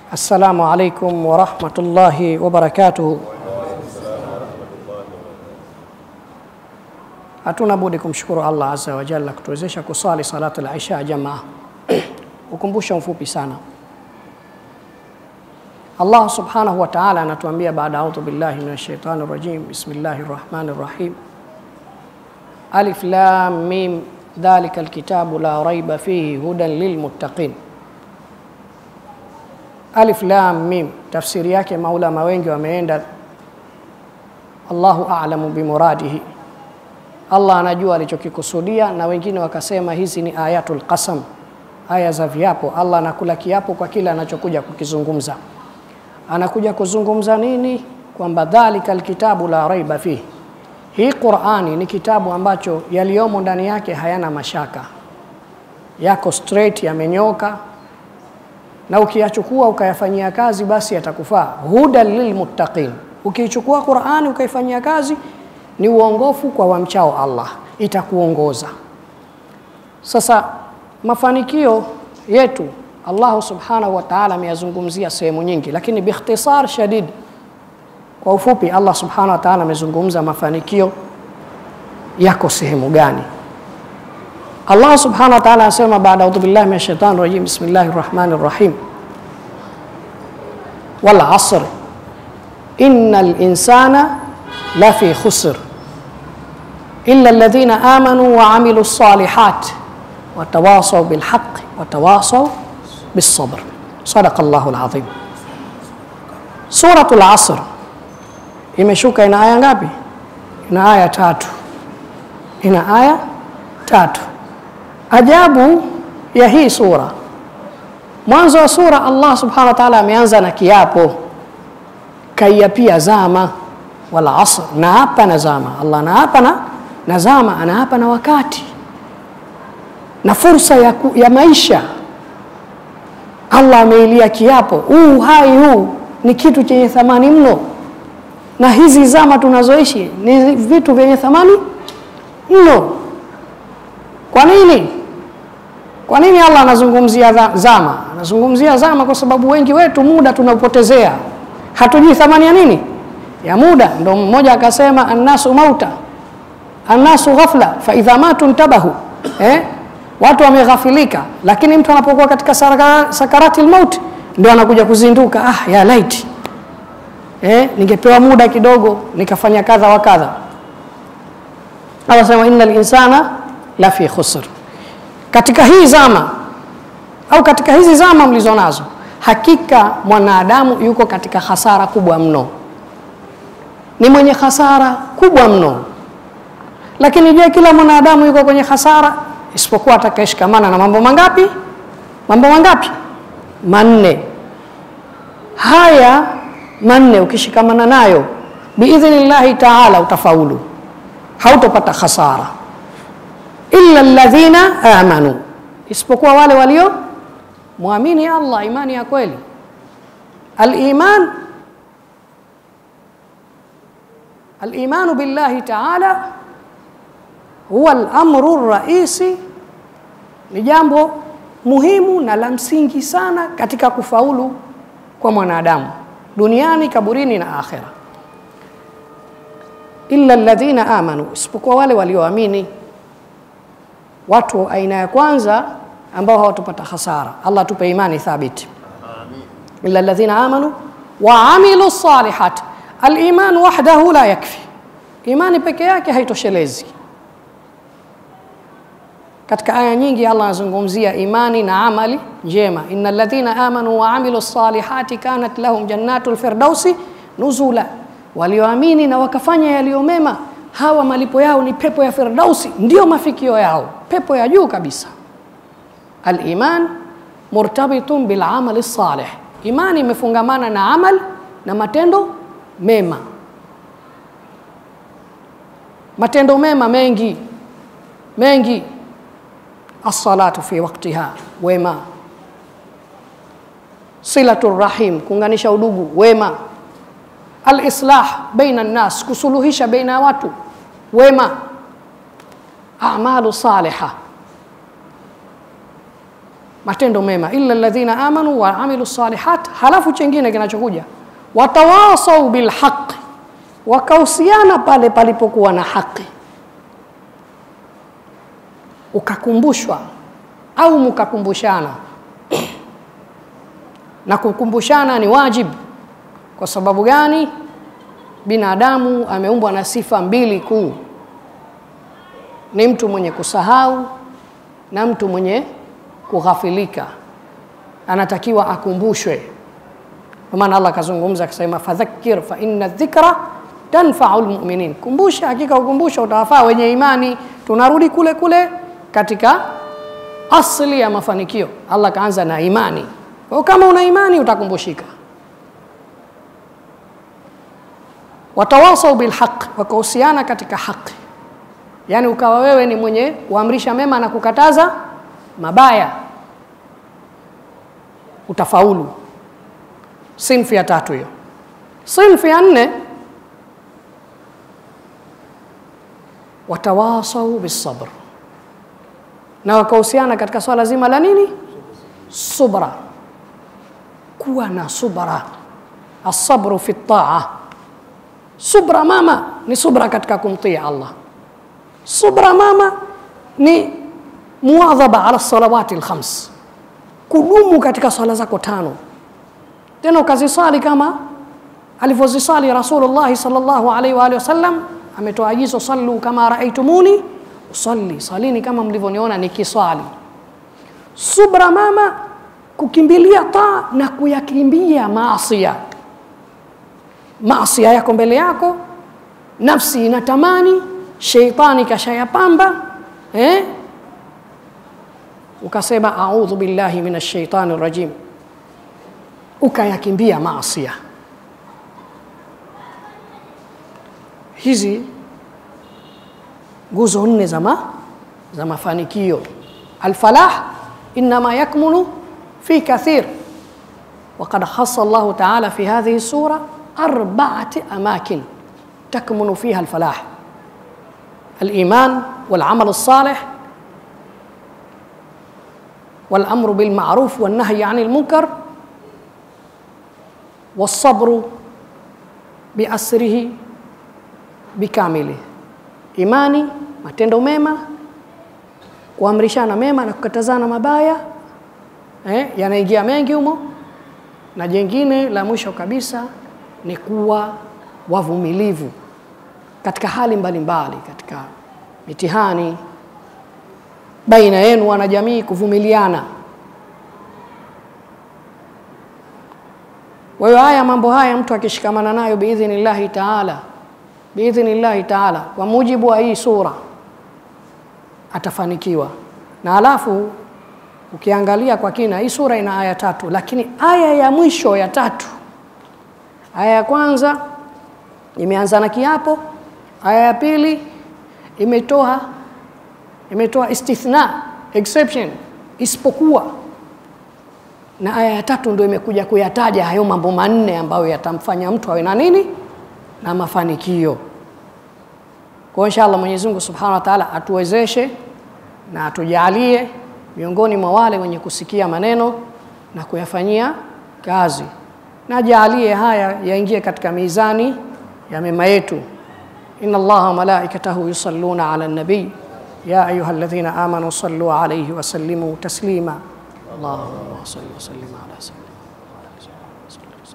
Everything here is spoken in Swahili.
Assalamu alaikum warahmatullahi wabarakatuhu. Hatuna budi kumshukuru Allah azza wa jalla kutuwezesha kusali salatu al-isha jamaa. Ukumbusho mfupi sana. Allah subhanahu wa ta'ala anatuambia baada audhu billahi minash shaitani rajim bismillahir rahmanir rahim Alif lam mim dhalika alkitabu la raiba fihi hudan lilmuttaqin Alif lam mim tafsiri yake maulama wengi wameenda Allahu a'lamu bimuradihi Allah anajua alichokikusudia na wengine wakasema hizi ni ayatul qasam aya za viapo Allah anakula kiapo kwa kile anachokuja kukizungumza anakuja kuzungumza nini kwamba dhalika alkitabu la raiba fihi hii Qur'ani ni kitabu ambacho yaliyomo ndani yake hayana mashaka yako straight yamenyoka na ukiyachukua ukayafanyia kazi basi yatakufaa huda lilmuttaqin ukiichukua Qur'ani ukaifanyia kazi ni uongofu kwa wamchao Allah itakuongoza sasa mafanikio yetu Allah subhanahu wa ta'ala ameyazungumzia sehemu nyingi lakini biikhtisar shadid kwa ufupi Allah subhanahu wa ta'ala amezungumza mafanikio yako sehemu gani Allah subhanahu wa ta'ala anasema baada audhu billahi minash shaitani rajim bismillahir rahmanir rahim wal asr innal insana lafi khusr illa alladhina amanu wa amilus salihat watawasaw bil haqq watawasaw bis sabr sadaqallahu alazim suratul asr imeshuka ina aya ngapi ina aya tatu ina aya tatu ajabu ya hii sura mwanzo wa sura Allah subhanahu wa ta'ala ameanza na kiapo kaiapia zama wala asr na hapa na zama Allah na hapa na na zama ana hapa na wakati na fursa ya, ku, ya maisha Allah ameilia kiapo huu hai huu ni kitu chenye thamani mno na hizi zama tunazoishi ni vitu vyenye thamani mno kwa nini kwa nini Allah anazungumzia zama anazungumzia zama kwa sababu wengi wetu muda tunaupotezea hatujui thamani ya nini ya muda ndo mmoja akasema annasu mauta annasu ghafla fa idha matu ntabahu eh? watu wameghafilika lakini mtu anapokuwa katika sakarati lmaut ndio anakuja kuzinduka ah ya laiti eh, ningepewa muda kidogo nikafanya kadha wa kadha Allah sema innal insana la fi khusr katika hii zama au katika hizi zama mlizo nazo hakika mwanadamu yuko katika hasara kubwa mno ni mwenye hasara kubwa mno lakini je kila mwanadamu yuko kwenye hasara isipokuwa atakayeshikamana na mambo mangapi mambo mangapi manne haya manne ukishikamana nayo biidhnillahi taala utafaulu hautopata khasara illa alladhina amanu isipokuwa wale walio muamini Allah imani ya kweli aliman الإيمان بالله تعالى هو الأمر الرئيسي ni jambo muhimu na la msingi sana katika kufaulu kwa mwanadamu duniani kaburini na akhera illa alladhina amanu isipokuwa wale walioamini watu aina ya kwanza ambao hawatopata hasara Allah tupe imani thabiti illa alladhina amanu wa amilu salihat aliman wahdahu la yakfi imani peke yake haitoshelezi katika aya nyingi Allah anazungumzia imani na amali njema innal ladhina amanu wa amilu salihati kanat lahum jannatul firdausi nuzula walioamini na wakafanya yaliyo mema hawa malipo yao ni pepo ya firdausi ndio mafikio yao pepo ya juu kabisa aliman murtabitun bil amali salih imani imefungamana na amal na matendo mema matendo mema mengi mengi as-salatu fi waqtiha wema silatu rahim kuunganisha udugu wema al-islah baina nas kusuluhisha baina ya watu wema a'malu salihah matendo mema, illa alladhina amanu wa amilu salihat. Halafu chengine kinachokuja watawasau bilhaqi, wakahusiana pale palipokuwa na haki, ukakumbushwa au mkakumbushana na kukumbushana ni wajibu. Kwa sababu gani? Binadamu ameumbwa na sifa mbili kuu, ni mtu mwenye kusahau na mtu mwenye kughafilika, anatakiwa akumbushwe. Kwa maana Allah akazungumza akasema, fadhakkir fa inna dhikra tanfau lmuminin, kumbusha, hakika ukumbusha utawafaa wenye imani. Tunarudi kule kule katika asli ya mafanikio. Allah kaanza na imani. Kwa hiyo kama una imani utakumbushika. Watawasau bilhaq, wakahusiana katika haki, yaani ukawa wewe ni mwenye kuamrisha mema na kukataza mabaya, utafaulu. Sinfu ya tatu hiyo. Sinfu ya nne, watawasau bisabr, na wakahusiana katika swala zima la nini? Subra, kuwa na subra. Asabru fi taa, subra mama ni subra katika kumtii Allah. Subra mama ni muadhaba ala salawati alkhams, kudumu katika swala zako tano, tena ukazisali kama alivyozisali Rasulullahi sallallahu alaihi wa alihi wasallam. Ametoa agizo, sallu kama raaitumuni usalli, salini kama mlivyoniona nikiswali. Subra mama, kukimbilia taa na kuyakimbia maasia. Maasia yako mbele yako, nafsi inatamani, sheitani kashayapamba eh? Ukasema audhu billahi minash shaitani rajim, ukayakimbia maasia. Hizi nguzo nne za ma za mafanikio. Alfalah inma yakmunu fi kathir وقد خص الله تعالى في هذه السورة أربعة أماكن تكمن فيها الفلاح الإيمان والعمل الصالح والأمر بالمعروف والنهي عن المنكر والصبر بأسره بكامله imani matendo mema kuamrishana mema na kukatazana mabaya eh, yanaingia mengi humo na jengine la mwisho kabisa ni kuwa wavumilivu katika hali mbalimbali mbali, katika mitihani baina yenu wanajamii, kuvumiliana. Kwa hiyo haya mambo haya mtu akishikamana nayo biidhnillahi taala, biidhnillahi taala, kwa mujibu wa hii sura atafanikiwa. Na alafu ukiangalia kwa kina, hii sura ina aya tatu, lakini aya ya mwisho ya tatu, aya ya kwanza imeanza na kiapo, aya ya pili imetoa imetoa istithna exception, isipokuwa, na aya ya tatu ndio imekuja kuyataja hayo mambo manne ambayo yatamfanya mtu awe na nini na mafanikio. Kwa inshallah Mwenyezi Mungu Subhanahu wa Ta'ala atuwezeshe na atujalie miongoni mwa wale wenye kusikia maneno na kuyafanyia kazi, na jalie haya yaingie katika mizani ya mema yetu. inna Allaha malaikatahu yusalluna ala nabii ya ayuha alladhina amanu sallu alayhi wa sallimu taslima. Allahumma salli wa sallim ala sayyidina